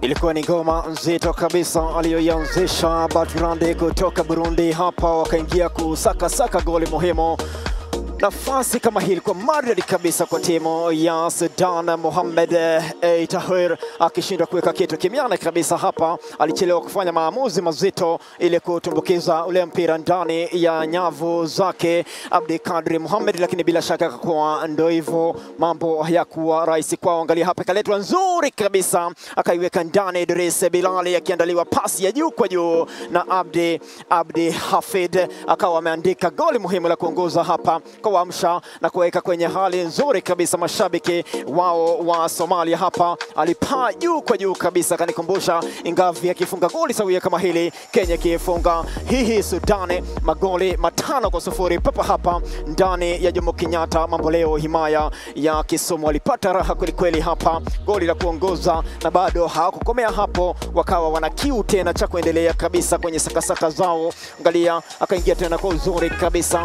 Ilikuwa ni ngoma nzito kabisa aliyoianzisha Baturande kutoka Burundi. Hapa wakaingia kusakasaka goli muhimu. Nafasi kama hii ilikuwa maridadi kabisa kwa timu ya Sudan. Mohamed eh, Tahir akishindwa kuweka kitu kimiana kabisa hapa, alichelewa kufanya maamuzi mazito ili kutumbukiza ule mpira ndani ya nyavu zake Abdi Kadri Mohamed, lakini bila shaka akakuwa ndo hivyo, mambo hayakuwa rahisi kwao. Angalia hapa, ikaletwa nzuri kabisa, akaiweka ndani Idris Bilali, akiandaliwa pasi ya juu kwa juu na Abdi Abdi Hafid, akawa ameandika goli muhimu la kuongoza hapa kuamsha na kuweka kwenye hali nzuri kabisa mashabiki wao wa Somalia. Hapa alipaa juu kwa juu kabisa, akanikumbusha Ingavi akifunga goli sawia kama hili, Kenya ikifunga hihi Sudani magoli matano kwa sufuri papa hapa ndani ya Jomo Kenyatta mambo leo. Himaya ya Kisumu walipata raha kwelikweli hapa, goli la kuongoza, na bado hawakukomea hapo, wakawa wana kiu tena cha kuendelea kabisa kwenye sakasaka zao. Angalia, akaingia tena kwa uzuri kabisa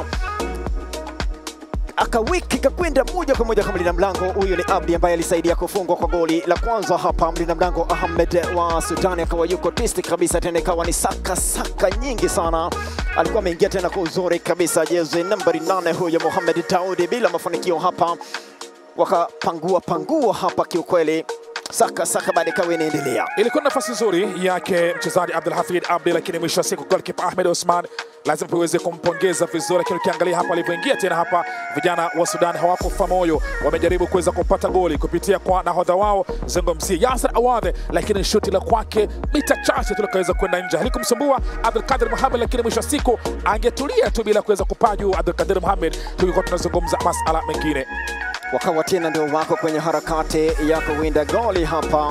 akawiki kakwenda moja kwa moja kwa mlinda mlango. Huyu ni Abdi ambaye alisaidia kufungwa kwa goli la kwanza hapa. Mlinda mlango Ahmed wa Sudani akawa yuko tisti kabisa, tena ikawa ni saka saka nyingi sana. Alikuwa ameingia tena kwa uzuri kabisa, jezi nambari nane huyo Mohamed Daudi, bila mafanikio hapa, wakapangua pangua hapa kiukweli saka saka baada ikawa inaendelea. Ilikuwa nafasi nzuri yake mchezaji Abdul Hafid Abdi, lakini mwisho wa siku goalkeeper Ahmed Osman lazima tuweze kumpongeza vizuri, lakini ukiangalia hapa alivyoingia tena hapa, vijana wa Sudan hawakufa moyo, wamejaribu kuweza kupata goli kupitia kwa nahodha wao zungumzie Yasser Awadhe, lakini shuti la kwake mita chache tu likaweza kwenda nje, halikumsumbua Abdul Kadir Mohamed, lakini mwisho wa siku angetulia tu bila kuweza kupaa juu Abdul Kadir Mohamed, tulikuwa tunazungumza masala mengine wakawa tena ndio wako kwenye harakati ya kuwinda goli hapa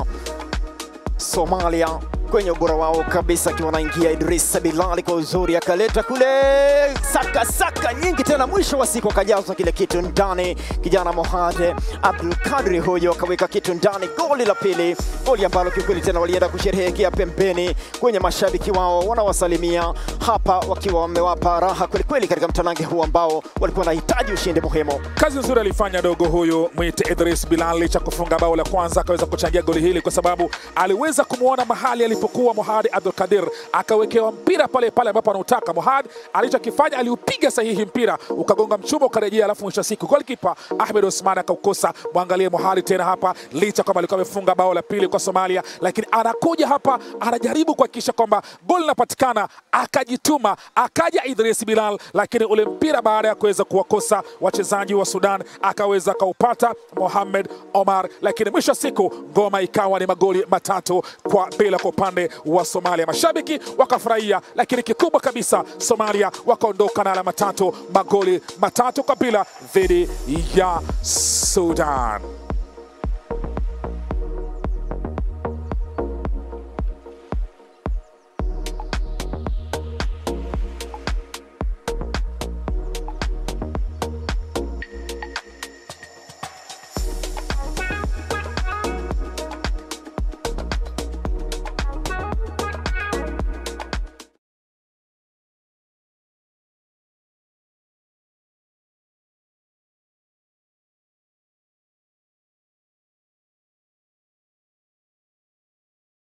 Somalia kwenye ubora wao kabisa, akiwa anaingia Idris Bilali kwa uzuri, akaleta kule saka saka nyingi tena, mwisho wa siku akajaza kile kitu ndani. Kijana Mohade Abdul Kadri huyo akaweka kitu ndani, goli la pili, goli ambalo kiukweli tena walienda kusherehekea pembeni kwenye mashabiki wao wanawasalimia hapa, wakiwa wamewapa raha kwelikweli katika mtanange huu ambao walikuwa wanahitaji ushindi muhimu. Kazi nzuri alifanya dogo huyu mwite Idris Bilal, licha kufunga bao la kwanza akaweza kuchangia goli hili kwa sababu aliweza kumwona mahali alipokuwa Mohad Abdul Kadir, akawekewa mpira pale pale ambapo anautaka. Mohad alichokifanya aliupiga sahihi, mpira ukagonga mchuma ukarejea, alafu mwisho wa siku golikipa Ahmed Osman akaukosa. Mwangalie Mohad tena hapa, licha kwamba alikuwa amefunga bao la pili kwa Somalia, lakini anakuja hapa anajaribu kuhakikisha kwamba goli linapatikana, akajituma, akaja Idris Bilal, lakini ule mpira baada ya kuweza kuwakosa wachezaji wa Sudan akaweza akaupata Mohamed Omar, lakini mwisho wa siku ngoma ikawa ni magoli matatu kwa bila kwa upande wa Somalia. Mashabiki wakafurahia, lakini kikubwa kabisa Somalia wakaondoka na alama tatu, magoli matatu kwa bila dhidi ya Sudan.